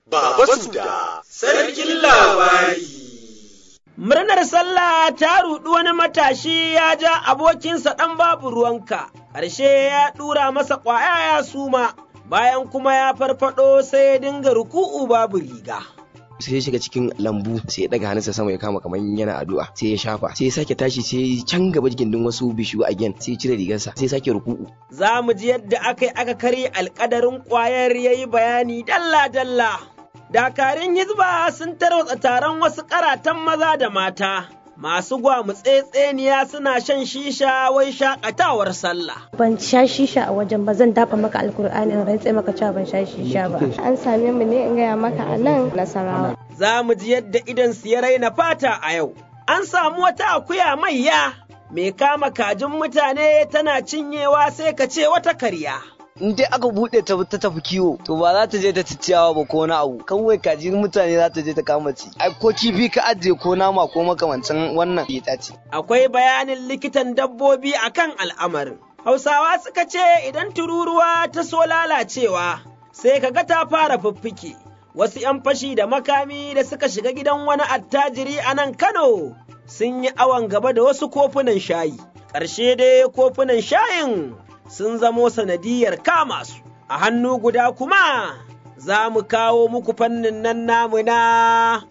Baba Suda, sarkin labari. Murnar sallah ta ruɗu wani matashi ya ja abokinsa ɗan babu ruwanka, ƙarshe ya ɗura masa ƙwaya ya suma, bayan kuma ya farfaɗo sai ya dinga ruku'u babu riga. sai ya shiga cikin lambu sai ya daga hannunsa sama ya kama kamar yana addu'a sai ya shafa sai ya sake tashi sai ya can gaba gindin wasu bishiyu again sai ya cire rigarsa sai ya sake ruku'u Za mu ji yadda aka yi aka karya alƙadarin ƙwayar ya yi bayani dalla-dalla. Dakarun Hizba sun tarwatsa taron wasu ƙaratan maza da mata. Masu gwamutsetseniya suna shan shisha wai shakatawar sallah. ban sha shisha a wajen ba zan dafa maka alkur'ani in rantse maka cewa ban sha shisha ba an same mu ne in gaya maka a nan nasarawa Za mu ji yadda idan su ya raina fata a yau. An samu wata akuya maiya mai kama kajin mutane tana cinyewa sai ka ce wata karya. in dai aka bude ta ta tafi kiwo to ba za ta je ta ci ciyawa ba ko na abu kawai kaji mutane za ta je ta kama ci ai ko kifi ka ajiye ko nama ko makamancin wannan ita ce Akwai bayanin likitan dabbobi akan al'amarin. Hausawa suka ce idan tururuwa ta so lalacewa sai ka ga ta fara fiffike. Wasu ‘yan fashi da makami da suka shiga gidan wani attajiri a nan Kano sun yi awon gaba da wasu kofunan shayi. Ƙarshe dai kofunan shayin sun zamo sanadiyar kama su. A hannu guda kuma za mu kawo muku fannin nan namu na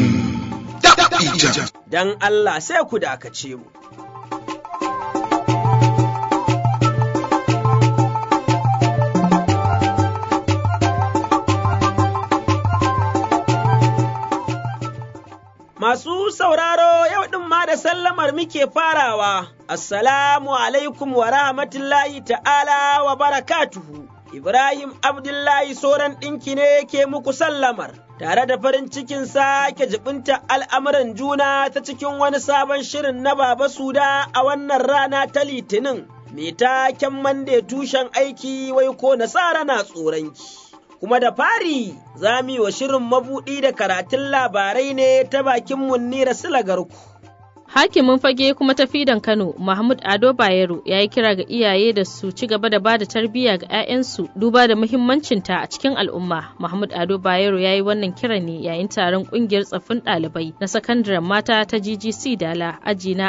don Allah sai ku dakace mu. Masu sauraro yau ɗin ma da sallamar muke farawa, Assalamu alaikum wa rahmatullahi ta'ala wa barakatuhu. Ibrahim Abdullahi Soran ɗinki ne ke muku sallamar, tare da farin cikin sake jibinta al'amuran juna ta cikin wani sabon shirin na Baba Suda a wannan rana ta Litinin, mai taken mande tushen aiki wai ko nasara na tsoronki. kuma da fari za mu yi wa shirin mabuɗi da karatun labarai ne ta bakin munnira silagarku. Hakimin fage kuma tafidan Kano, Mahmud Ado Bayero ya yi kira ga iyaye da su ci gaba da bada tarbiyya ga 'ya'yansu duba da muhimmancinta a cikin al'umma. Mahmud Ado Bayero ya yi wannan kiran ne yayin taron kungiyar tsaffin ɗalibai na sakandaren mata ta GGC Dala aji na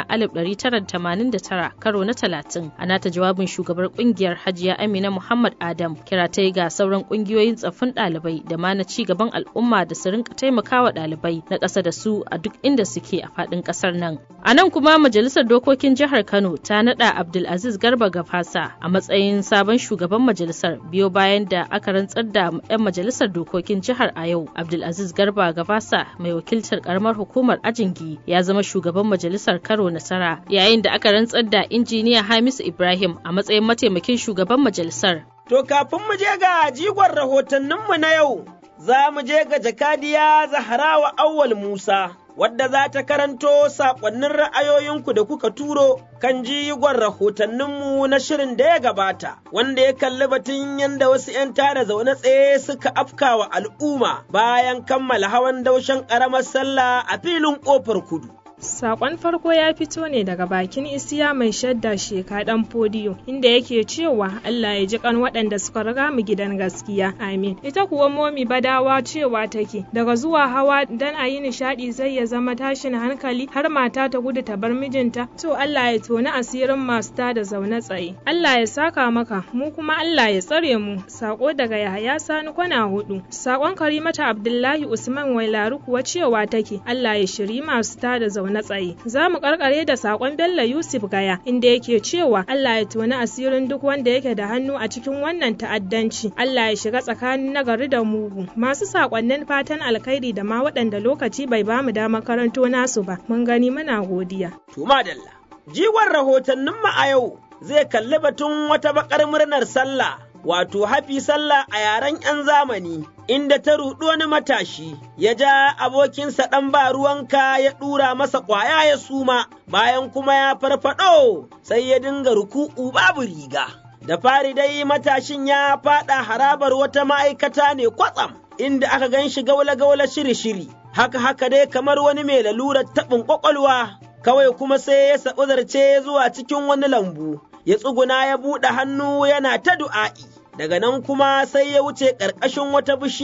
1989 karo na 30. A nata jawabin shugabar kungiyar Hajiya Amina Muhammad Adam kira ta ga sauran kungiyoyin tsaffin ɗalibai da ma na ci gaban al'umma da su rinka taimakawa ɗalibai na ƙasa da su a duk inda suke a faɗin ƙasar nan. A nan kuma Majalisar Dokokin Jihar Kano ta naɗa Abdulaziz Garba Gafasa a matsayin sabon shugaban majalisar biyo bayan da aka rantsar da 'yan majalisar dokokin jihar a yau. Abdulaziz Garba Gafasa mai wakiltar karamar hukumar Ajingi ya zama shugaban majalisar Karo Nasara yayin da aka rantsar da injiniya Hamisu Ibrahim a matsayin mataimakin shugaban majalisar. To kafin mu je ga jigon rahotanninmu na yau, za mu je ga jakadiya Zahrawa Awwal Musa. wadda za ta karanto saƙonnin ra'ayoyinku da kuka turo kan jigon rahotanninmu na shirin da ya gabata, wanda ya kalli batun yadda wasu ‘yan tada zaune tsaye suka afkawa al'umma bayan kammala hawan daushen ƙaramar sallah a filin ƙofar kudu. Sakon farko ya fito ne daga bakin isiya mai shadda sheka dan fodiyo inda yake cewa Allah ya ji kan waɗanda suka riga mu gidan gaskiya amin ita kuwa momi badawa cewa take daga zuwa hawa dan a yi nishadi zai ya zama tashin hankali har mata ta gudu ta bar mijinta to Allah ya toni asirin masu ta da zaune tsaye Allah ya saka maka mu kuma Allah ya tsare mu sako daga Yahaya Sani kwana hudu sakon Karimata Abdullahi Usman Wailaru kuwa cewa take Allah ya shiri masu ta da zaune na tsaye. Za mu karkare da sakon Bello Yusuf Gaya inda yake cewa Allah ya toni asirin duk wanda yake da hannu a cikin wannan ta'addanci. Allah ya shiga tsakanin nagari da mugu. Masu sakonnin fatan alkhairi da ma waɗanda lokaci bai ba mu damar karanto nasu ba. Mun gani muna godiya. Tuma Dalla. Jigon rahotanninmu a yau zai kalli batun wata bakar murnar sallah wato hafi sallah a yaren 'yan zamani, inda ta ruɗu wani matashi, ya ja abokinsa ɗan ba ruwanka ya ɗura masa ƙwaya ya suma, bayan kuma ya farfaɗo sai ya dinga ruku'u babu riga. Da fari dai matashin ya faɗa harabar wata ma'aikata ne kwatsam, inda aka gan shi gaula-gaula shiri-shiri, haka haka dai kamar wani mai lalurar taɓin ƙwaƙwalwa, kawai kuma sai ya saɓi zarce zuwa cikin wani lambu. ya tsuguna ya buɗe hannu yana ta du'a'i, daga nan kuma sai ya wuce ƙarƙashin wata bishiya,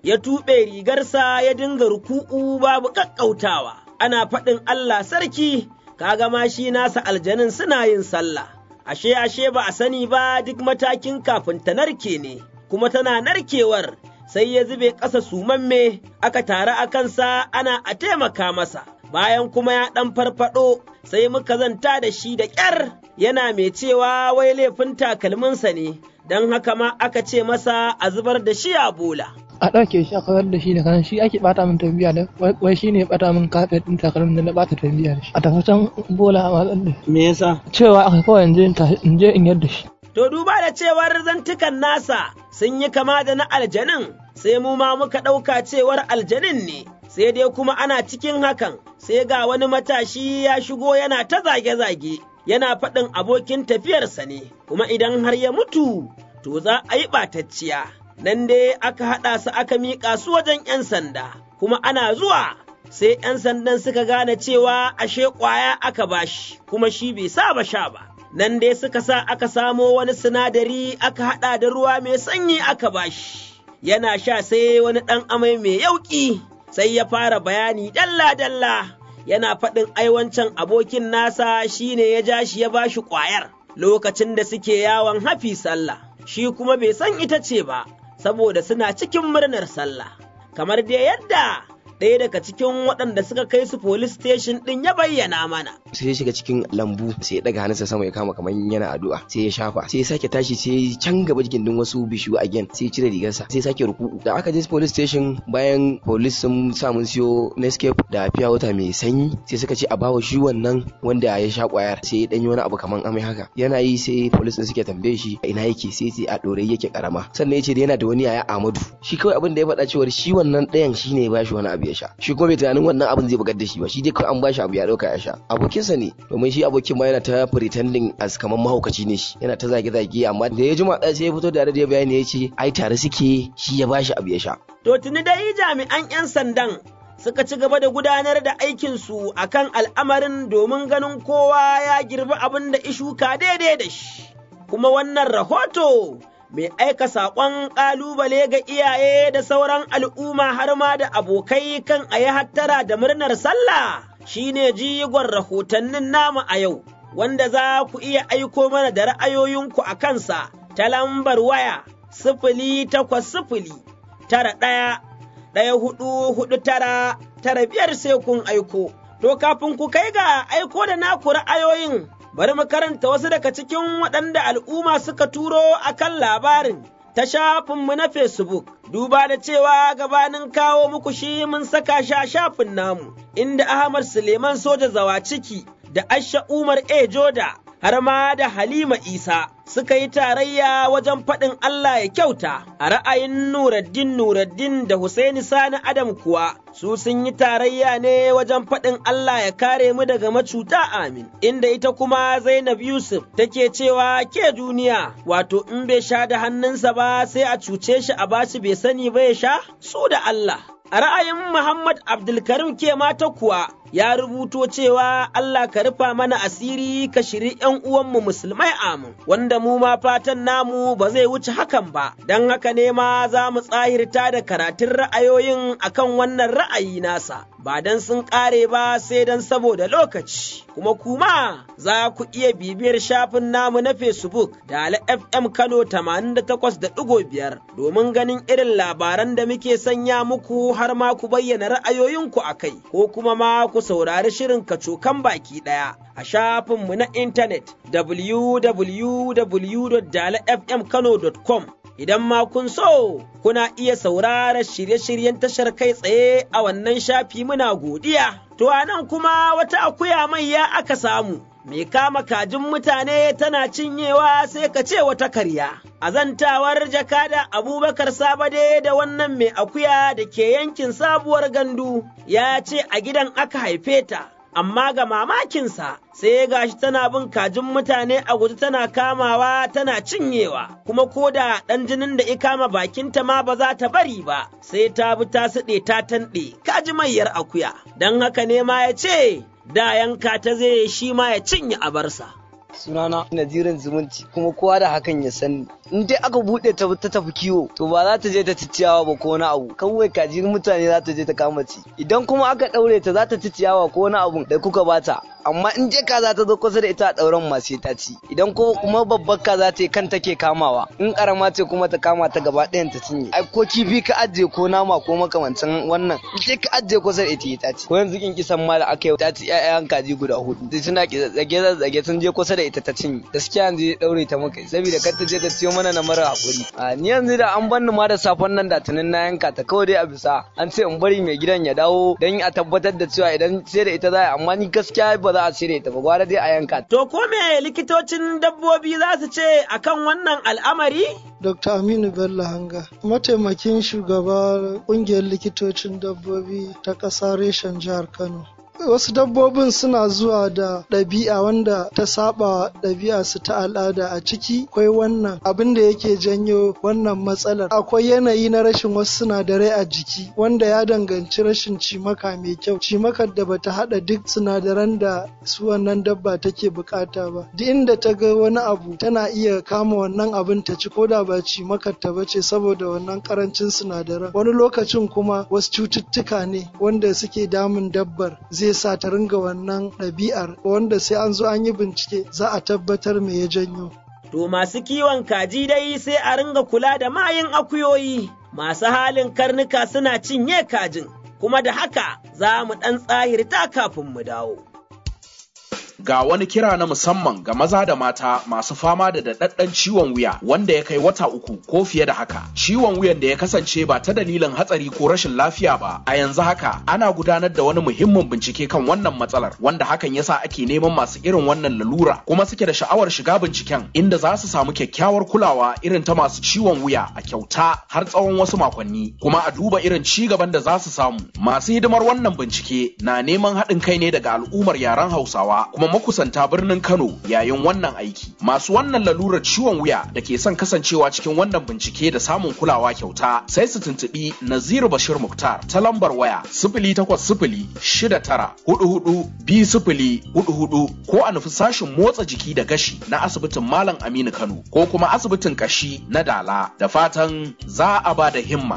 ya tuɓe rigarsa ya dinga ruku'u babu ƙaƙƙautawa, ana faɗin Allah sarki, kaga ma shi nasa aljanin suna yin sallah. Ashe ashe ba a sani ba duk matakin kafin ta narke ne, kuma tana narkewar sai ya zube ƙasa sumamme aka tare a kansa ana a taimaka masa. Bayan kuma ya ɗan farfaɗo sai muka zanta da shi da ƙyar yana mai cewa wai laifin takalminsa ne, don haka ma aka ce masa a zubar da shi a bola. a ɗauke shi a kawar da shi da kan shi ake ɓata min tarbiyya da wai shi ne ɓata min kafet ɗin takalmin da na ɓata tarbiyya da shi a tafi can bola a watsar da Me yasa? cewa aka kawai in je in je in yadda shi To duba da cewar zantukan nasa sun yi kama da na aljanin sai mu ma muka ɗauka cewar aljanin ne. Sai dai kuma ana cikin hakan sai ga wani matashi ya shigo yana ta zage-zage yana faɗin abokin tafiyarsa ne kuma idan har ya mutu to za a yi ɓatacciya. Nan dai aka haɗa su aka miƙa su wajen ‘yan sanda kuma ana zuwa sai ‘yan sandan suka gane cewa ashe ƙwaya aka bashi kuma shi bai saba sha ba. nan dai suka sa aka samo wani sinadari aka haɗa da ruwa mai sanyi aka bashi. Yana sha sai wani ɗan amai mai yauƙi sai ya fara bayani dalla-dalla yana faɗin aiwancan abokin nasa shine ya ja shi ya bashi ƙwayar lokacin da suke yawon hafi sallah, shi kuma bai san ita ce ba, saboda suna cikin murnar sallah. Kamar dai yadda ɗaya daga cikin waɗanda suka kai su police station ɗin ya bayyana mana. sai ya shiga cikin lambu sai ya daga hannunsa sama ya kama kamar yana addu'a sai ya shafa sai ya sake tashi sai ya can gaba jikin din wasu bishiyu again sai ya cire rigarsa sai ya sake ruku'u da aka je police station bayan police sun sa mun siyo Nescafe da fiya wata mai sanyi sai suka ce a bawa shi wannan wanda ya sha kwayar sai ya danyi wani abu kamar amai haka yana yi sai police din suke tambaye shi ina yake sai sai a dore yake karama sannan ya ce yana da wani yaya Ahmadu shi kawai abin da ya faɗa cewa shi wannan ɗayan shine ya bashi wani abu ya sha shi kuma bai tunanin wannan abin zai bugar da shi ba shi dai kawai an bashi abu ya dauka ya sha abokinsa ne domin shi abokin ma yana ta pretending as kamar mahaukaci ne shi yana ta zage-zage amma da ya jima sai ya fito da da bayani ya ce ai tare suke shi ya bashi abu ya sha To tuni dai jami'an 'yan sandan suka ci gaba da gudanar da aikinsu a kan al'amarin domin ganin kowa ya girbi abin da ishuka daidai da shi. Kuma wannan rahoto mai aika saƙon ƙalubale ga iyaye da sauran al'umma har ma da abokai kan a yi hattara da murnar sallah shine jigon rahotannin namu a yau, wanda za ku iya aiko mana da ra'ayoyinku a kansa ta lambar waya sifili takwas sifili tara ɗaya ɗaya hudu hudu tara tara biyar sai kun aiko. To kafin ku kai ga aiko da naku ra'ayoyin bari mu karanta wasu daga cikin waɗanda al'umma suka turo a kan labarin ta shafinmu na Facebook, duba da cewa gabanin kawo muku shi mun saka shi a shafin namu, inda Ahmad Suleiman Soja Zawa ciki da Asha Umar A. Joda har ma da Halima Isa suka yi tarayya wajen faɗin Allah ya kyauta a ra'ayin Nuraddin Nuraddin da Husaini Sani Adam kuwa su sun yi tarayya ne wajen faɗin Allah ya kare mu daga macuta amin inda ita kuma Zainab Yusuf take cewa ke duniya wato in bai sha da hannunsa ba sai a cuce shi a bashi bai sani ba ya sha su da Allah a ra'ayin Muhammad Abdulkarim ke mata kuwa ya rubuto cewa Allah ka rufa mana asiri ka shiri ‘yan uwanmu musulmai amin, wanda mu ma fatan namu ba zai wuce hakan ba, don haka ne ma za mu tsahirta da karatun ra'ayoyin akan wannan ra'ayi nasa, ba don sun ƙare ba sai don saboda lokaci. Kuma kuma za ku iya bibiyar shafin namu na Facebook da Ala FM Kano 88.5 domin ganin irin labaran da muke sanya muku har ma ku bayyana ra'ayoyinku a kai, ko kuma ma ku saurari shirin kacokan baki ɗaya a shafinmu na intanet www.dalafmkano.com. Idan ma kun so, kuna iya saurara shirye-shiryen tashar kai tsaye a wannan shafi muna godiya. To a nan kuma wata akuya mai ya aka samu. mai kama kajin mutane tana cinyewa sai ka ce wata karya. A zantawar jakada Abubakar Sabade da wannan mai akuya da ke yankin sabuwar gandu ya ce a gidan aka haife ta, amma ga mamakinsa sai gashi tana bin kajin mutane a guji tana kamawa tana cinyewa, kuma ko da ɗan jinin da ikama bakinta ma ba za ta bari ba, sai ta bi ta siɗe ta tanɗe kaji mayyar akuya, don haka ne ma ya ce da yanka ta zai shi ma ya cinye abarsa. sunana nazirin zumunci kuma kowa da hakan ya sani in dai aka buɗe ta ta tafi kiwo to ba za ta je ta ci ciyawa ba ko wani abu kawai kaji mutane za ta je ta kama ci idan kuma aka ɗaure ta za ta ci ciyawa ko wani abu da kuka bata amma in je kaza ta zo kusa da ita a ɗauren ma sai ta ci idan ko kuma babbar kaza ce kan take kamawa in karama ce kuma ta kama ta gaba ɗayan ta cinye ai ko kifi ka ajiye ko nama ko makamancin wannan in ka ajiye kusa da ita ta ci ko yanzu kin kisan ma da aka yi ta ci ƴaƴan kaji guda hudu sai suna zage zage sun je kusa da ita ta cinye gaskiya yanzu ɗaure ta muka saboda kar ta je ta ciyo mana na mara hakuri a ni yanzu da an banni ma da safon nan da tunin na yanka ta kawai dai a bisa an ce in bari mai gidan ya dawo don a tabbatar da cewa idan sai da ita za amma ni gaskiya ba za a cire ta ba gwara dai a yanka To ko me likitocin dabbobi za su ce akan wannan al'amari? Dr. Aminu Bello Hanga, mataimakin shugaba ƙungiyar likitocin dabbobi ta ƙasa reshen jihar Kano. wasu dabbobin suna zuwa da ɗabi'a wanda ta saba ɗabi'a su ta al'ada a ciki akwai wannan abin da yake janyo wannan matsalar akwai yanayi na rashin wasu sinadarai a jiki wanda ya danganci rashin cimaka mai kyau cimakar da bata haɗa duk sinadaran da su wannan dabba take bukata ba duk inda ta ga wani abu tana iya kama wannan abin ta ci ko da ba cimakar ta bace saboda wannan karancin sinadaran wani lokacin kuma wasu cututtuka ne wanda suke damun dabbar zai sa ta ringa wannan ɗabi'ar wanda sai an zo an yi bincike za a tabbatar me ya janyo. To masu kiwon kaji dai sai a ringa kula da mayin akuyoyi, masu halin karnuka suna cinye kajin, kuma da haka za mu ɗan tsahirta kafin mu dawo. ga wani kira na musamman ga maza da mata masu fama da daɗaɗɗen ciwon wuya wanda ya kai wata uku ko fiye da haka. Ciwon wuyan da ya kasance ba ta dalilin hatsari ko rashin lafiya ba. A yanzu haka ana gudanar da wani muhimmin bincike kan wannan matsalar wanda hakan yasa ake neman masu irin wannan lalura kuma suke da sha'awar shiga binciken inda za su samu kyakkyawar kulawa irin ta masu ciwon wuya a kyauta har tsawon wasu makonni kuma a duba irin ci gaban da za su samu. Masu hidimar wannan bincike na neman haɗin kai ne daga al'ummar yaren Hausawa kuma makusanta birnin Kano yayin wannan aiki. Masu wannan lalurar ciwon wuya da ke son kasancewa cikin wannan bincike da samun kulawa kyauta sai su tuntuɓi Naziru Bashir Muktar ta lambar waya sifili takwas sifili shida tara hudu hudu biyu sifili hudu hudu ko a nufi sashin motsa jiki da gashi na asibitin Malam Aminu Kano ko kuma asibitin kashi na Dala da fatan za a ba da himma.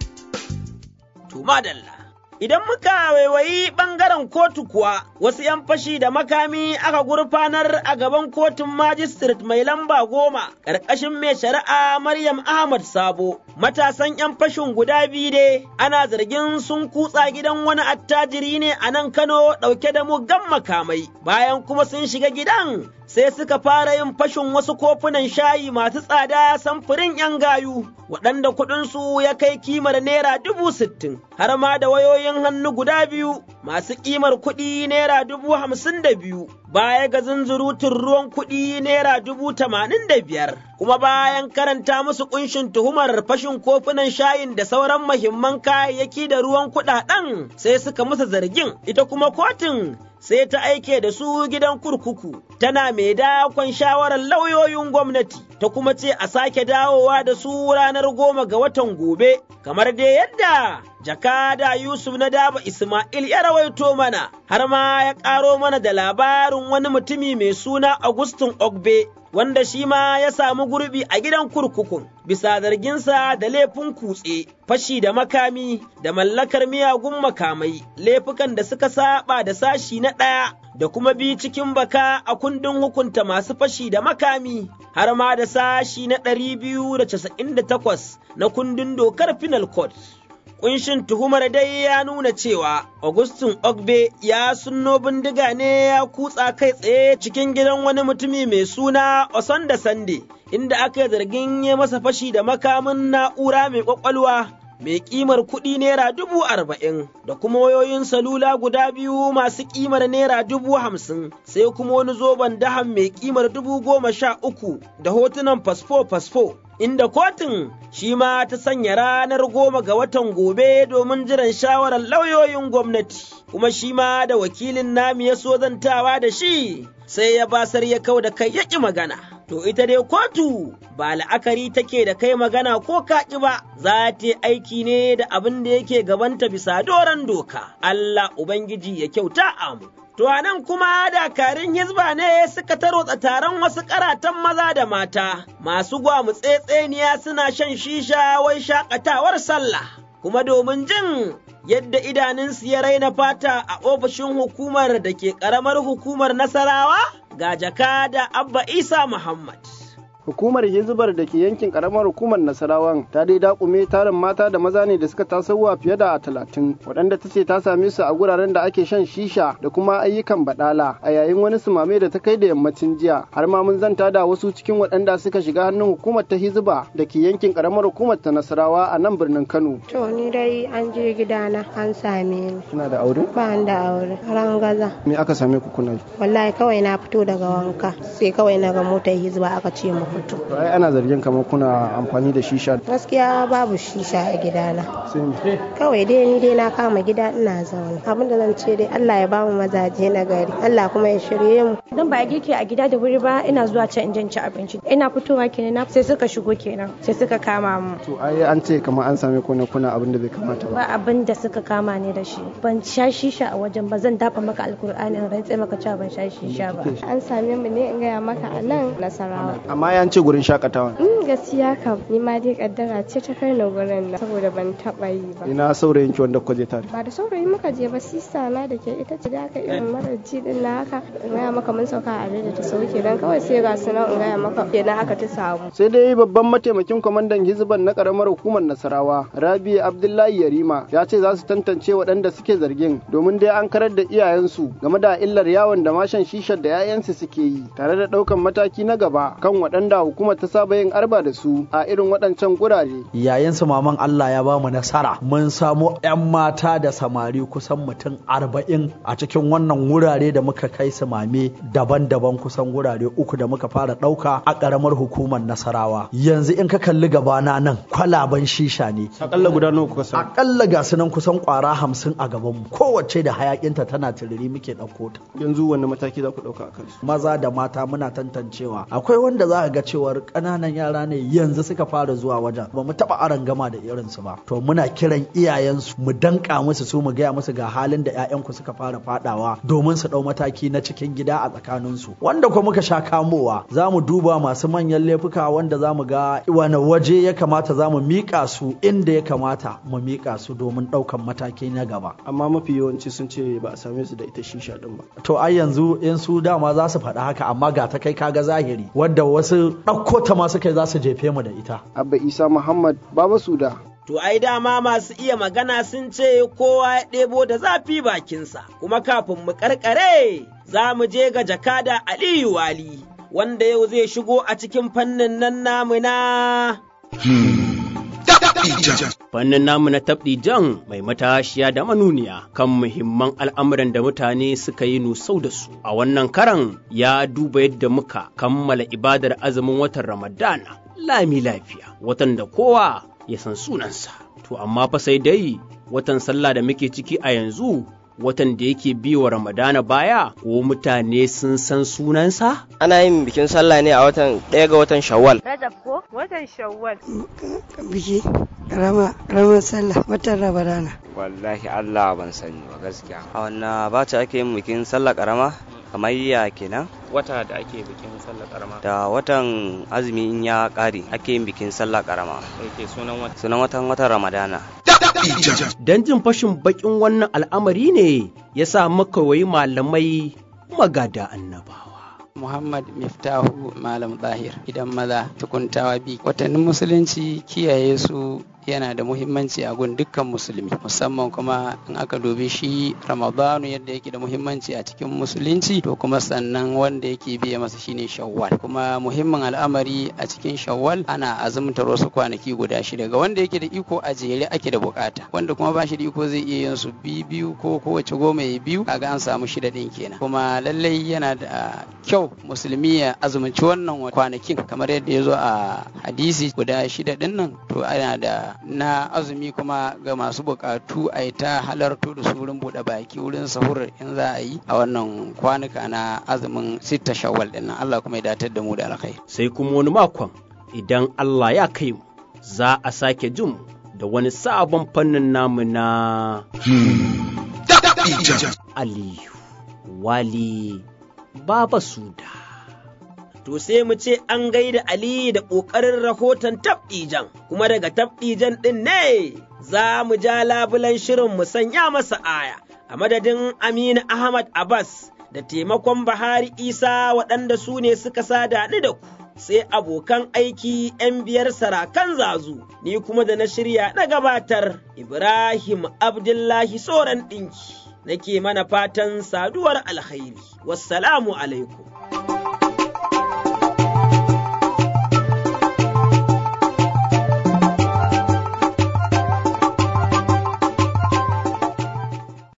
To madalla. Idan muka waiwayi ɓangaren kotu kuwa, wasu ‘yan fashi da makami aka gurfanar a gaban kotun magistrate mai lamba goma, ƙarƙashin mai shari'a Maryam Ahmad Sabo. Matasan ‘yan fashin guda biyu dai, ana zargin sun kutsa gidan wani attajiri ne a nan Kano ɗauke da muggan makamai, bayan kuma sun shiga gidan sai suka fara yin fashin wasu kofunan shayi masu tsada samfurin ‘yan gayu, waɗanda kuɗinsu ya kai kimar naira dubu sittin, har ma da wayoyin hannu guda biyu masu kimar kuɗi naira dubu hamsin da biyu, baya ga zunzurutun ruwan kuɗi naira dubu tamanin da biyar. Kuma bayan karanta musu ƙunshin tuhumar fashin kofunan shayin da sauran mahimman kayayyaki da ruwan kuɗaɗen sai suka musu zargin, ita kuma kotun sai ta aike da su gidan kurkuku, tana mai dakon shawarar lauyoyin gwamnati, ta kuma ce a sake dawowa da su ranar goma ga watan gobe, kamar dai yadda jakada Yusuf na daba Ismail ya rawaito mana, har ma ya ƙaro mana da labarin wani mutumi mai suna Augustin Ogbe. Wanda shi ma ya samu gurbi a gidan kurkukun bisa zarginsa da laifin kutse, fashi da makami da mallakar miyagun makamai, laifukan da suka saba da sashi na ɗaya da kuma bi cikin baka a kundin hukunta masu fashi da makami, har ma da sashi na ɗari biyu da casa'in da takwas na kundin dokar Penal Code. Kunshin tuhumar dai ya nuna cewa Augustin Ogbe ya sunno bindiga ne ya kutsa kai tsaye cikin gidan wani mutumi mai suna Osanda Sande, inda aka yi zargin ya masa fashi da makamin na'ura mai kwakwalwa mai kimar kuɗi naira dubu arba'in da kuma wayoyin salula guda biyu masu kimar naira dubu hamsin sai kuma wani zoben dahan mai kimar dubu goma sha uku da hotunan fasfo-fasfo inda kotun shi ma ta sanya ranar goma ga watan gobe domin jiran shawarar lauyoyin gwamnati kuma shi ma da wakilin nami ya so zantawa da shi sai ya basar ya kau da kai ya magana. To ita dai kotu ba la'akari take da kai magana ko kaƙi ba, za ta aiki ne da abin da yake gabanta bisa doron doka, Allah Ubangiji ya kyauta amu. To a nan kuma dakarun hizba ne suka tarotsa taron wasu karatan maza da mata, masu gwamutsetseniya suna shan shisha wai shakatawar sallah, kuma domin jin yadda idanunsu ya raina fata a ofishin hukumar da ke ƙaramar hukumar Nasarawa ga jaka da Abba Isa Muhammad. hukumar hizbar da ke yankin karamar hukumar nasarawan ta dai dakume tarin mata da maza ne da suka tasowa fiye da talatin waɗanda ta ce ta same su a guraren da ake shan shisha da kuma ayyukan badala a yayin wani sumame da ta kai da yammacin jiya har ma mun zanta da wasu cikin waɗanda suka shiga hannun hukumar ta hizba da ke yankin karamar hukumar ta nasarawa a nan birnin kano to ni dai an je gidana an same ni kina da aure ba da aure rangaza me aka same ku kuna wallahi kawai na fito daga wanka sai kawai na ga motar hizba aka ce mu fito. ai ana zargin kamar kuna amfani da shisha gaskiya babu shisha a gidana kawai dai ni dai na kama gida ina zaune abinda zan ce dai Allah ya bamu mazaje na gari Allah kuma ya shirye mu dan ba girki a gida da wuri ba ina zuwa can in ci abinci ina fitowa kenan sai suka shigo kenan sai suka kama mu to ai an ce kamar an same ku ne kuna abin da bai kamata ba ba abin da suka kama ne da shi ban sha shisha a wajen ba zan dafa maka alkur'ani in rantse maka cewa ban sha shisha ba an same mu ne in gaya maka a nan nasarawa amma ya ce gurin shakatawa mm gaskiya kam ni ma dai kaddara ce ta kai ni gurin nan saboda ban taba yi ba ina saurayin ki wanda kuka je tare ba da saurayi muka je ba sista na da ke ita ce da aka irin mara ji din na haka in gaya maka mun sauka a da ta sauke dan kawai sai ga su nan in gaya maka kenan haka ta samu sai dai babban mataimakin kwamandan hizban na karamar hukumar nasarawa rabi abdullahi yarima ya ce za su tantance waɗanda suke zargin domin dai an karar da iyayensu game da illar yawon da mashan shishar da 'ya'yansu suke yi tare da ɗaukan mataki na gaba kan waɗanda hukumar ta saba yin arba da su a irin waɗancan gurare yayin su maman Allah ya bamu nasara mun samo 'yan mata da samari kusan mutum arba'in a cikin wannan wurare da muka kai su mame daban-daban kusan wurare uku da muka fara ɗauka a ƙaramar hukumar nasarawa yanzu in ka kalli gabana nan kwalaban shisha ne akalla guda nawa kuka samu akalla ga su nan kusan kwara hamsin a gaban mu kowace da hayakinta tana turiri muke ɗauko ta yanzu wani mataki za ku ɗauka a kansu maza da mata muna tantancewa akwai wanda za ga cewar ƙananan yara ne yanzu suka fara zuwa wajen ba mu taɓa aron gama da irinsu ba to muna kiran iyayensu mu danka musu su mu gaya musu ga halin da 'ya'yanku suka fara fadawa domin su ɗau mataki na cikin gida a tsakaninsu wanda kuma muka sha kamowa za mu duba masu manyan laifuka wanda za mu ga wani waje ya kamata za mu miƙa su inda ya kamata mu miƙa su domin ɗaukan mataki na gaba amma mafi yawanci sun ce ba a same su da ita shisha din ba to ai yanzu in su dama za su faɗi haka amma ga ta kai kaga zahiri wadda wasu ɗauko ta ma suka za su jefe mu da ita abba isa muhammad baba suda To ai dama masu iya magana sun ce kowa ya ɗebo da zafi bakinsa, kuma kafin mu karkare za mu je ga jakada Aliyu Wali, wanda yau zai shigo a cikin fannin nan namu na. Fannin namu na jan mai matashiya da manuniya kan muhimman al'amuran da mutane suka yi nusau da su. A wannan karan ya duba yadda muka kammala ibadar azumin watan Ramadana lami lafiya, watan da kowa ya san sunansa. To amma fa sai dai watan sallah da muke ciki a yanzu watan da yake biwa Ramadana baya ko mutane sun san sunansa? Ana yin bikin sallah ne a watan ɗaya ga watan Shawwal. Rajab ko? Watan Shawwal. Biki rama rama sallah watan Ramadana. Wallahi Allah ban sani ba gaskiya. A wannan ba ta ake yin bikin sallah karama? kamar ya kenan wata da ake bikin sallah karama da watan azumi in ya kare ake yin bikin sallah karama yake sunan watan sunan watan watan ramadana dan jin fashin bakin wannan al'amari ne ya sa muka wayi malamai magada annabawa Muhammad Miftahu Malam Zahir idan maza tukuntawa bi watannin musulunci kiyaye su yana da muhimmanci a gun dukkan musulmi musamman kuma in aka dubi shi ramadanu yadda yake da muhimmanci a cikin musulunci to kuma sannan wanda yake biya masa shine shawwal kuma muhimmin al'amari a cikin shawwal ana azumtar wasu kwanaki guda shida ga wanda yake da iko a jere ake da bukata wanda kuma ba shi da iko zai iya yin su biyu ko kowace goma ya biyu kaga an samu shida din kenan kuma lallai yana da kyau musulmi ya azumunci wannan kwanakin kamar yadda ya zo a hadisi guda shida din nan to ana da na azumi kuma ga masu bukatu a yi ta halarto da su wurin buɗe baki wurin sahur in za a yi a wannan kwanuka na azumin sitta shawwal din nan Allah kuma ya datar da mu da alkhairi sai kuma wani makon idan Allah ya kai mu za a sake jin da wani sabon fannin namu na Aliyu Wali Baba Suda. To sai mu ce an gaida Ali da ƙoƙarin rahoton tabɗijan, kuma daga tabɗijan ɗin ne za mu ja labulan shirin mu sanya masa aya, a madadin Aminu Ahmad Abbas da taimakon Bahari Isa waɗanda su ne suka sada ni da ku. Sai abokan aiki ‘yan biyar sarakan zazu, ni kuma da na shirya na gabatar Ibrahim Abdullahi Soran ɗinki, nake mana fatan saduwar alkhairi. Wassalamu alaikum.